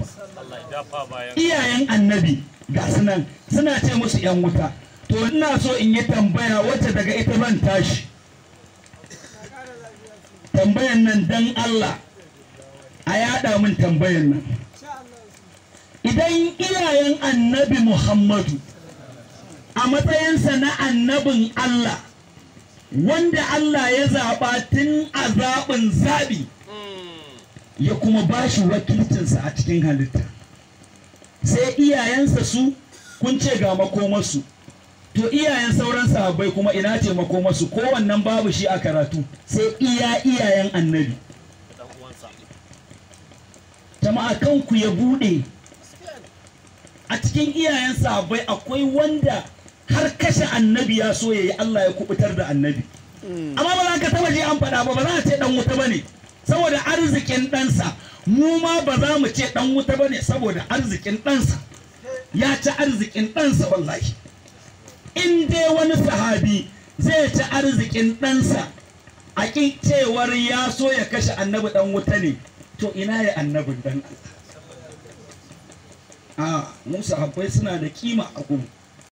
iyayen annabi ga sunan suna ce musu yan wuta to ina so in yi tambaya wacce daga ita zan tashi tambayan nan dan Allah a yada min tambayan nan idan iyayen annabi Muhammadu a matsayinsa na annabin Allah wanda Allah ya zaɓa tun a zaɓin zaɓi ya kuma ba shi wakilcinsa a cikin halitta sai iyayensa su kun ce ga makomarsu to iyayen sauran sahabbai kuma ina ce makomarsu kowannan babu shi a karatu sai iya iyayen annabi jama'a kanku ya buɗe a cikin iyayen sahabbai akwai wanda har kashe annabi ya so ya yi Allah ya kubutar da annabi amma ba za ka taba je an faɗa ba ba za a ce dan wuta bane saboda arzikin ɗansa mu ma ba za mu ce dan wuta bane saboda arzikin ɗansa ya ci arzikin ɗansa wallahi in dai wani sahabi zai ci arzikin ɗansa a ƙin cewar ya so ya kashe annabi dan wuta ne to ina ya annabin dan Allah a mu sahabbai suna da kima a gumu